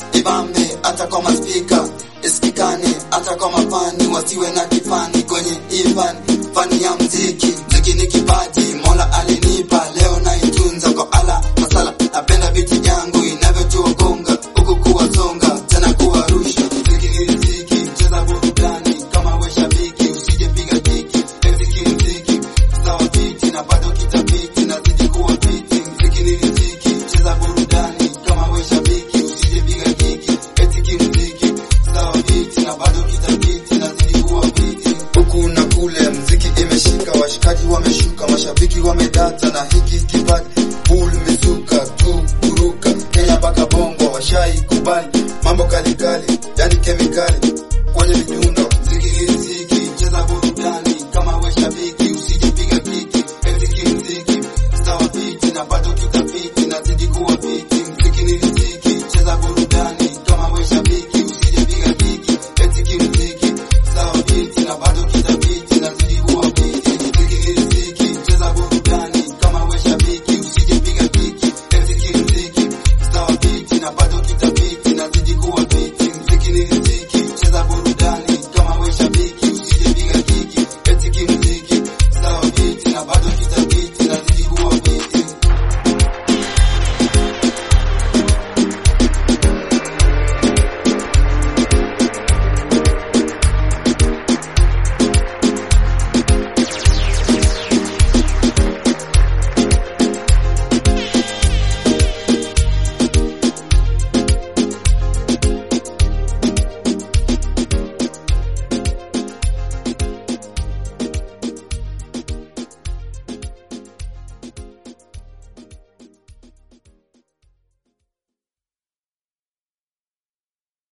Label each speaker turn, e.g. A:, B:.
A: ibambe hata kwa maspika isikikane hata kwa mafani wasiwe na kifani kwenye ifani fani ya mziki mziki ni kipaji mola alinipa leo naitunza kwa ala masala napenda biti yangu inavyotua gonga huku kuwasonga tena kuwarusha mziki ni riziki mcheza burudani kama we shabiki usije piga kiki mziki ni mziki sawa biti na bado kitapiti nazidi kuwa fiti mziki ni riziki mcheza burudani kama we shabiki usije piga kiki mziki mziki sawa biti na bado kitapiti nazidi kuwa fiti huku na kule mziki imeshika washikaji wameshuka mashabiki wamedata na hiki kipaji